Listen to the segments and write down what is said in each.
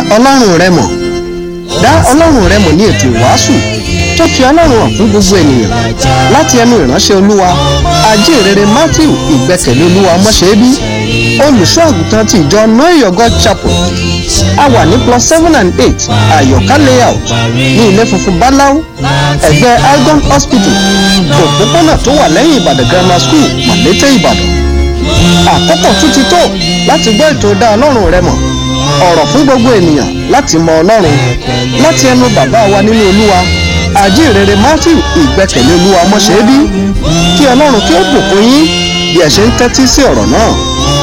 ọlọ́run rẹ mọ̀ dá ọlọ́run rẹ mọ̀ ní ètò ìwàásù tó fi ọlọ́run hàn fún gbogbo ènìyàn láti ẹnu ìránṣẹ́ olúwa ajínrere matthew ìgbẹ́kẹ̀lé olúwa mọ́ṣẹ́bí olùṣọ́ àgùntàn ti ìjọ know God chapel a wà ní plus seven and eight àyọ̀ká layout ní ilé funfun báláú ẹ̀gbẹ́ algon hospital òpópónà tó wà lẹ́yìn ìbàdàn grammar school màlété ìbàdàn àkókò tún ti tó láti gbọ́ ètò dá ọlọ́run rẹ mọ̀ ọ̀rọ̀ fún gbogbo ènìyàn láti mọ ọlọ́run láti ẹnu bàbá wa nínú olúwa àjíǹrere matthew ìgbẹ́kẹ̀lé olúwa mọ́ṣẹ́bí kí ọlọ́run kí ó bùkún yín bí ẹ ṣe ń tẹ́tí sí ọ̀rọ̀ náà.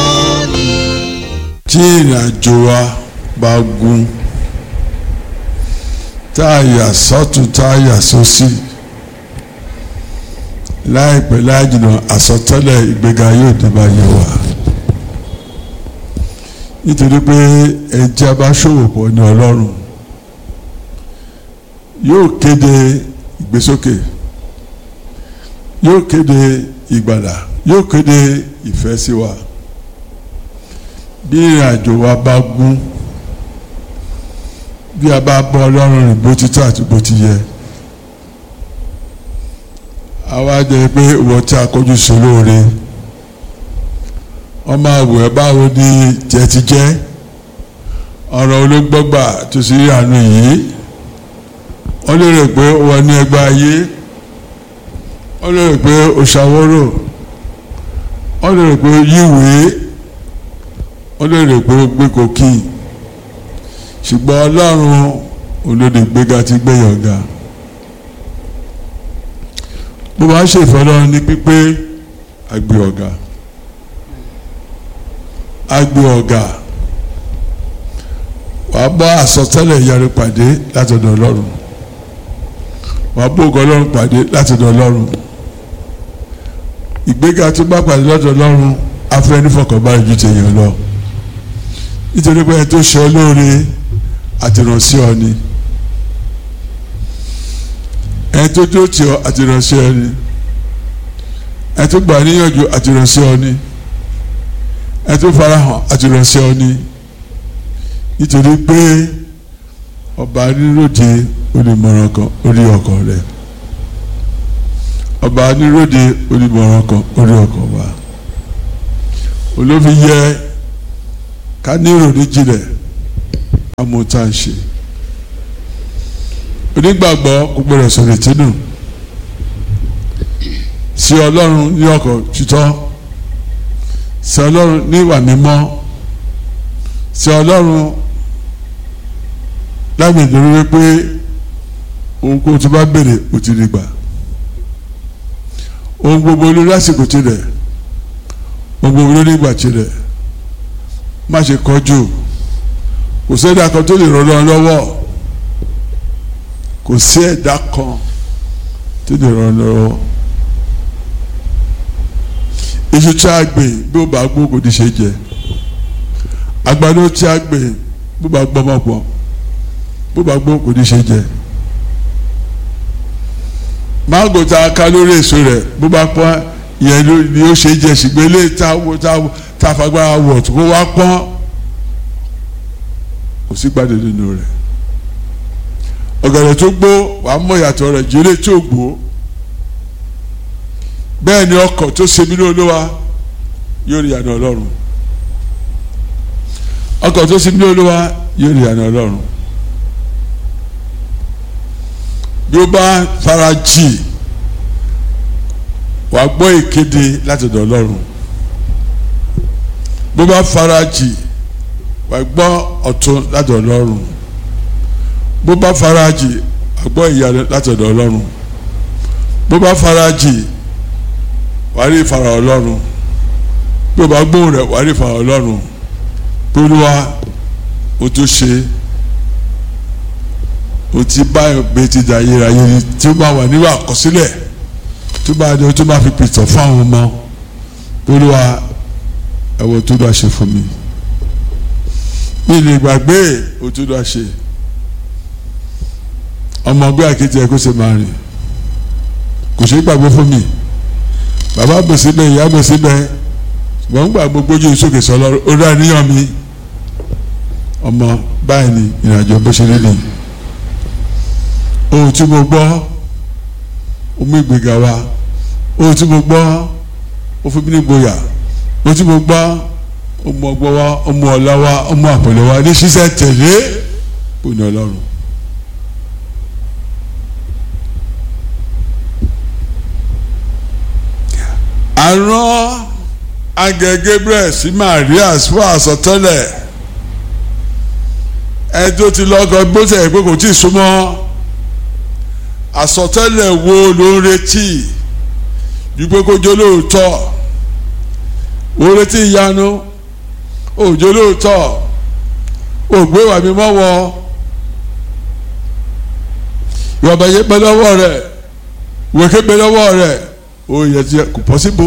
tí ìrìn àjò wa bá gún tá a yà sọ́tún tá a yà sósì láìpẹ́ láìjìnà àsọtẹ́lẹ̀ ìgbéga yóò dé bá yẹ wá nítorí pé ẹjẹ́ bá ṣòwò pọ̀ ní ọlọ́run yóò kéde ìgbésókè yóò kéde ìgbàlà yóò kéde ìfẹ́ sí wa bí ìrìn àjò wa bá gún bí a bá bọ́ ọlọ́run rìn bó ti tọ́ àti bó ti yẹ àwa jẹ́ pé ìwọ tí a kọjú sí lóore ọmọ àwọ̀ ẹ̀ báwo ni jẹ́ ti jẹ́ ọ̀rọ̀ olóńgbọ́gbà tó sì rí àánú yìí wọ́n lè rò pé wọ́n ní ẹgbẹ́ ayé wọ́n lè rò pé òṣàwọ́rò wọ́n lè rò pé yíwèé wọ́n lè rò pé gbé kòkì ṣùgbọ́n ọlọ́run olóde gbéga ti gbéyàn ga bó bá ṣe ìfọlọ́run ní pípé àgbé ọ̀gá àgbé ọ̀gá wàá bá àsọtẹ́lẹ̀ ìyanu pàdé látọ̀dọ̀ ọlọ́run wàá bó ògo ọlọ́run pàdé látọ̀dọ̀ ọlọ́run ìgbéga tó bá pàdé lọ́dọ̀ ọlọ́run afẹ́ nífọ̀kànbalẹ̀ ju tèèyàn lọ nítorí pé ẹ tó ṣe olóore àtìrànṣẹ́ ọ ni ẹ tó tó tì ọ àtìrànṣẹ́ ọ ni ẹ tó gbà níyànjú àtìrànṣẹ́ ọ ni ẹ tó farahàn àtìrànṣẹ́ ọ ni nítorí pé ọba níròde onímọ̀ràn kan orí ọkọ̀ rẹ̀ ọba níròde onímọ̀ràn kan orí ọkọ̀ wa olófin yẹ ká ní ìròní jinlẹ̀ àmọ́ tá à ń ṣe onígbàgbọ́ gbogbo rẹ̀ sọ̀rọ̀ ìtínú sí ọlọ́run ní ọkọ̀ títọ́ sí ọlọ́run ní ìwà mímọ́ sí ọlọ́run lágbè lórí wípé ohun kó tó bá béèrè ó ti rí gbà ohun gbogbo olórí àsìkò tirẹ̀ ohun gbogbo olórí ìgbà tirẹ̀ má ṣe kọjú kò sí ẹ̀dá kan tó lè ràn ọ́ lọ́wọ́ kò sí ẹ̀dá kan tó lè ràn ọ́ lọ́wọ́ iṣu tí a gbìn bí ó bá gbó kò ní ṣe jẹ àgbàdo tí a gbìn bó bá gbọ́ mọ̀ pọ̀ bó bá gbó kò ní ṣe jẹ mángò tá a ká lórí èso rẹ̀ bó bá pọ́n yẹn ni ó ṣe jẹ ṣùgbọ́n eléyìí tá a tá a fagbára wọ̀ tó kó wá pọ́n kò sí gbàdé nínú rẹ̀ ọ̀gẹ̀dẹ̀ tó gbó wàá mọ̀ ìyàtọ̀ rẹ̀ jẹ́lẹ̀ tó gbó bẹ́ẹ̀ ni ọkọ̀ tó ṣe mí lóluwa yóò rí àná ọlọ́run ọkọ̀ tó ṣe mí lóluwa yóò rí àná ọlọ́run bí ó bá fara jì wàá gbọ́ ìkéde látọ̀dọ̀ ọlọ́run bó bá farajì wàá gbọ́ ọ̀tún látọ̀dọ̀ ọlọ́run bó bá farajì wàá gbọ́ ìyanu látọ̀dọ̀ ọlọ́run bó bá farajì wàá rí ìfara ọlọ́run bó bá gbóhùn rẹ̀ wàá rí ìfara ọlọ́run pólúwa o tó ṣe o ti báyọ̀ gbé ti dà yérayé ni tí ó bá wà níwà àkọsílẹ̀ tó bá dé o tó bá fi pìtàn fún àwọn ọmọ pólúwa ẹwọ tó dá ṣe fún mi mi lè gbàgbé o tó dá ṣe ọmọ ọgbẹ́ àkété ẹ kó ṣe máa rìn kò ṣe é gbàgbé fún mi bàbá bò síbẹ̀ ìyá bò síbẹ̀ ṣùgbọ́n ń gbà gbogbo ojú ìsókè sọ lọ́rùn ó dá níyàn mi ọmọ báyìí ni ìrìnàjò bó ṣe rí nìyí ohun tí mo gbọ́ ó mú ìgbéga wá ohun tí mo gbọ́ ó fún mi ní ìgboyà ohun tí mo gbọ́ ó mú ọgbọ́n wá ó mú ọlá wá ó mú àpẹẹrẹ wá ní ṣíṣẹ́ tẹ̀lé kò ní ọlọ́run. àrùn agẹ Gabriel sí Maria fún àsọtẹ́lẹ̀ ẹni tó ti lọ́kọ gbọ́sẹ̀ pé kò tí ì súnmọ́ àsọtẹ́lẹ̀ wo ló ń retí wípé kó jó lóòótọ́ ó retí ìyanu òjò lóòótọ́ ògbé wà mí mọ́wọ́ ìwọ̀nba yẹn pẹ́ lọ́wọ́ rẹ̀ wèké pẹ́ lọ́wọ́ rẹ̀ ó yẹ ti kò pọ́síbò.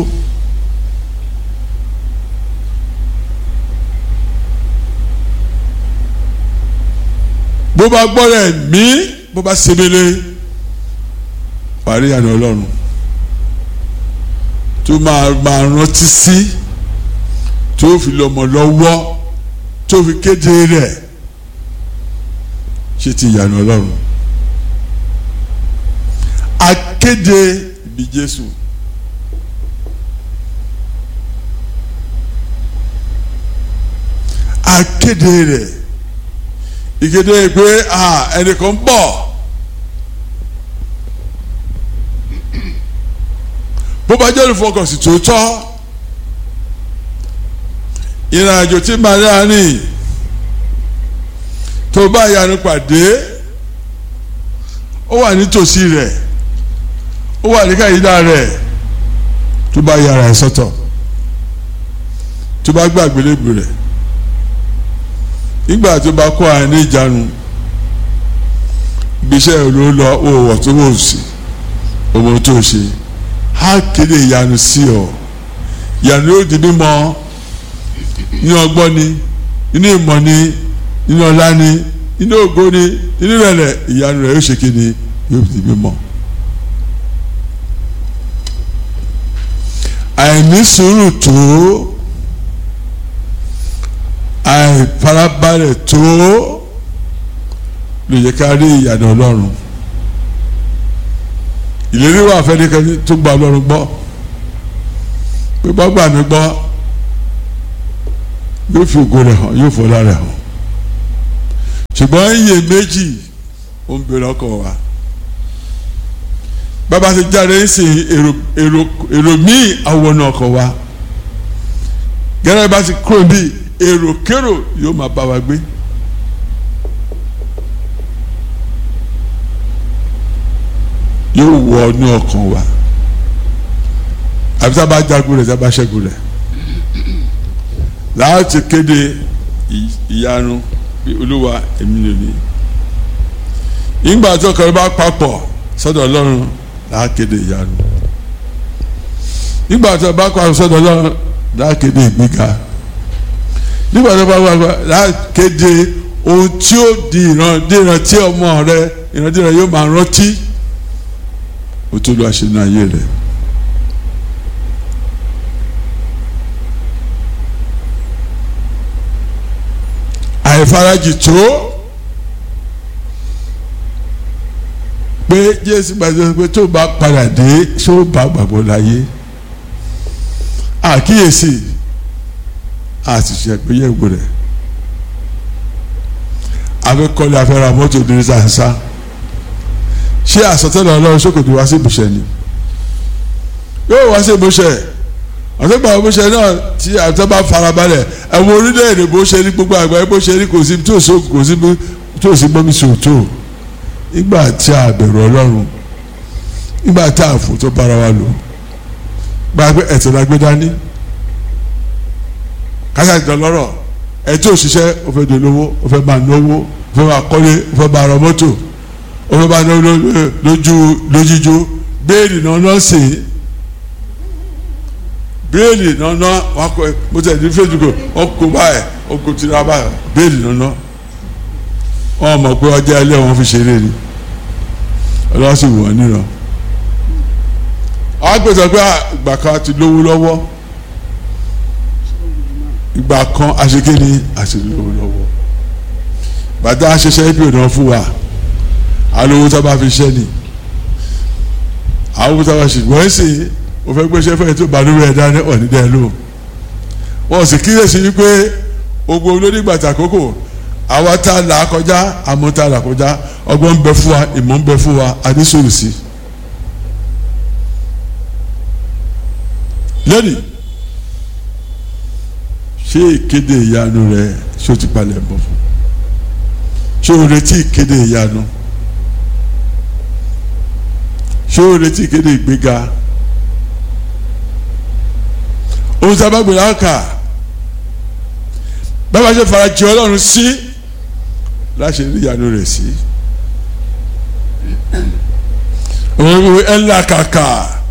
bó bá gbọ́ rẹ̀ mí bó bá sebele parí àná ọlọ́run tó máa máa rántí sí tó fi lọ́mọ lọ́wọ́ tó fi kéde rẹ̀ ṣe ti ìyànà ọlọ́run akéde ibi Jésù akéde rẹ̀ ìkéde pé ẹnìkan bọ̀. bó bá jẹ́ olùfọkànsìn tòótọ́ ìrìnàjò tí Maria ní tó bá ìyanu pàdé ó wà nítòsí rẹ̀ ó wà ní káyidá rẹ̀ tó bá yára ẹ̀ sọ́tọ̀ tó bá gbàgbé lébi rẹ̀ nígbà tó bá kó àárín ìjánu ibiṣẹ́ ló lọ òwò tó wò sí òwò tó ṣe á kéde ìyanu sí ọ ìyanu yóò di mímọ̀ ní ọgbọ́n ni nínú ìmọ̀ ni nínú ọlá ni nínú ògo ni nínú ìrẹ̀lẹ̀ ìyanu rẹ̀ yóò ṣe kéde yóò di mímọ̀. àìní sùúrù tó àìfarabalẹ̀ tó lè yẹ ká rí ìyanu ọlọ́run ìlérí wà fẹ́nikẹ́ni tó gba ọlọ́run gbọ́ pé bá gbà mí gbọ́ yóò fi ògo rẹ̀ hàn yóò fọlá rẹ̀ hàn ṣùgbọ́n iye méjì ó ń bèrè ọkọ̀ wa bàbá ti jáde ń sìn èrò èrò èrò míì àwọn ọkọ̀ wa gẹ́gẹ́ bá ti kúrò bí èrò kérò yóò máa bá wa gbé. yóò wọ ní ọkàn wa àbí tá a bá jagun rẹ̀ tá a bá ṣẹ́gun rẹ̀ láti kéde ìyanu bí olúwa èmi lè ní ìgbà tó kọrin bá papọ̀ sọ́dọ̀ ọlọ́run láti kéde ìyanu nígbà tó bá papọ̀ sọ́dọ̀ ọlọ́run láti kéde ìgbéga nígbà tó bá papọ̀ láti kéde ohun tí ó di ìran tí ọmọ rẹ ìran tí rẹ yóò máa rántí o tó lọ àṣẹ náà ayé rẹ. àìfarajì tó pé jésù gbàgbọ́ pé tó bá padà dé ṣó bá gbàgbọ́ láyé àkíyèsí àṣìṣe àgbéyẹ̀wò rẹ̀ afẹ́kọ́lé afẹ́ra mọ́tò ní sàǹsà ṣé àsọtẹ́lẹ̀ ọlọ́run sókòtò wá sí ìbùsẹ̀ ni yóò wá sí ìbùsẹ̀ àtọ́gbà ìbùsẹ̀ náà tí àtọ́ bá farabalẹ̀ ẹ̀wọ̀n orílẹ̀-èdè bó ṣe ní gbogbo àgbáyé bó ṣe ní kò sí tó so kò sí tó sí bọ́mí sòótọ́ nígbà tí a bẹ̀rù ọlọ́run nígbà tí a fò tó bára wa lò gbàgbé ẹ̀tẹ̀ la gbé dání kásá ìtàn lọ́rọ̀ ẹ̀ tí ò ṣiṣẹ́ ó fẹ́ dolówó ó fẹ́ máa náwó ó fẹ́ máa kọ́lé ó fẹ́ máa rọ mọ́tò ó fẹ́ máa náwó lójú lójíjó béèlì náà náà sè é béèlì náà náà wọn kọ mo tẹ̀ ní facebook wọn kó báyìí wọn kó tira báyìí béèlì náà náà wọn mọ̀ pé ọjà ilé wọn fi ṣeré ni ọlọ́wọ́ sì wọ̀ níran àwọn gbèsè pé ìgbà kan ti lówó lọ́wọ́ ìgbà kan àṣekè ni àti lówó lọ́wọ́ bàtà ṣiṣẹ́ ipo náà fún wa alówó tá a bá fi ṣẹ́ ni àwọn owó tá a bá ṣe wọ́n sì o fẹ́ gbéṣẹ́ fẹ́ tó balùwẹ̀ ẹ̀dá ní ọ̀nídẹ́ ló wọ́n sì kíyèsí wípé ogbó olódìgbàtà àkókò àwa tá a là á kọjá àmọ́ tá a là kọjá ọgbọ́n ń bẹ fún wa ìmọ̀ ń bẹ fún wa adísòrò sí i. lónìí ṣé ìkéde ìyanu rẹ ṣé o ti palẹ̀ bọ̀ fún ṣé o retí ìkéde ìyanu ṣé o retí ìkéde ìgbéga ohun tí a bá gbèrè àkà bẹ́ẹ̀ bá ṣe fara jẹ ọlọ́run sí láṣẹ rí ìyanu rẹ̀ sí òun ìwé ẹ̀ ńlá kàkà.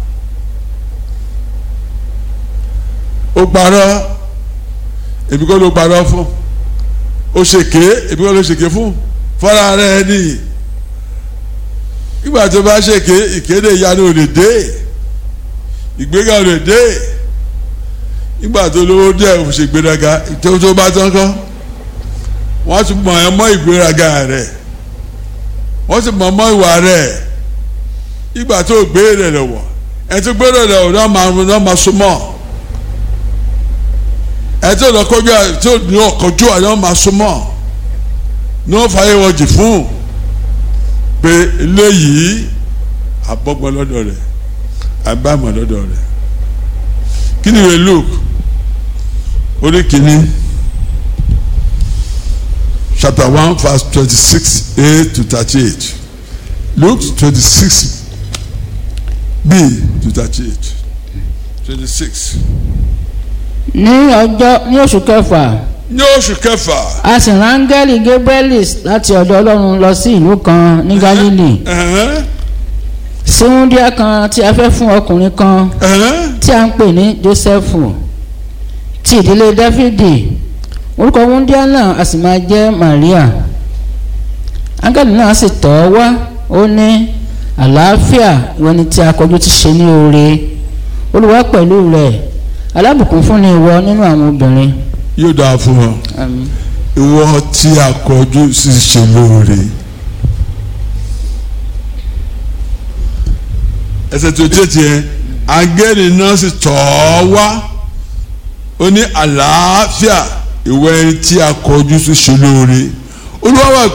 ó parọ́ èmi kọ́ ló parọ́ fún ó ṣèké èmi kọ́ ló ṣèké fún fọ́ra rẹ̀ ni nígbà tó bá ṣèké ìkéde ìyanu ò lè dé ìgbéga ò lè dé nígbà tó lówó díẹ̀ ò ṣe gbéraga tó tó bá tán kọ́ wọ́n ti mọ̀ ẹ́ mọ́ ìgbéraga rẹ̀ wọ́n ti mọ̀ mọ́ ìwà rẹ̀ nígbà tó gbé rẹ̀ lọ́wọ́ ẹ̀ tó gbé rẹ̀ lọ́wọ́ náà máa súnmọ́ ẹ tí ò lọ kọjú ẹ tí ò ní ọkọjú ẹ náà máa súnmọ́ ní wọ́n fàyè wọ́n jì fún pé eléyìí abọ́gbọ́n lọ́dọ̀ rẹ̀ abámọ̀ lọ́dọ̀ rẹ̀ kí ni ìwé Luke orí kìíní chapter one verse twenty-six a to thirty-eight Luke twenty-six b to thirty-eight twenty-six ní ọjọ́ ní oṣù kẹfà ní oṣù kẹfà. a sì rán áńgẹ́lì gabriel láti ọ̀dọ̀ ọlọ́run lọ sí ìlú kan ní galili ẹ̀hẹ́n, sí wúndíá kan tí a fẹ́ fún ọkùnrin kan ẹ̀hẹ́n, tí a ń pè ní jósẹ́fù ti ìdílé dáfídì orúkọ wúndíá náà a sì máa jẹ́ maria áńgẹ́lì náà sì tọ̀ ọ́ wá ó ní àlàáfíà ìwọ ni tí a kọjú ti ṣe ní oore olúwa pẹ̀lú rẹ̀ alábùkún fún ni ìwọ nínú àwọn obìnrin. yóò dáa fún ọ Àmín. ìwọ tí a kọjú sí ṣe lóore. ẹsẹ̀ tó tẹ̀ tiẹ̀ agẹ́rì náà sì tọ̀ ọ́ wá ó ní àlàáfíà ìwọ ẹni tí a kọjú sí ṣe lóore olúwa wà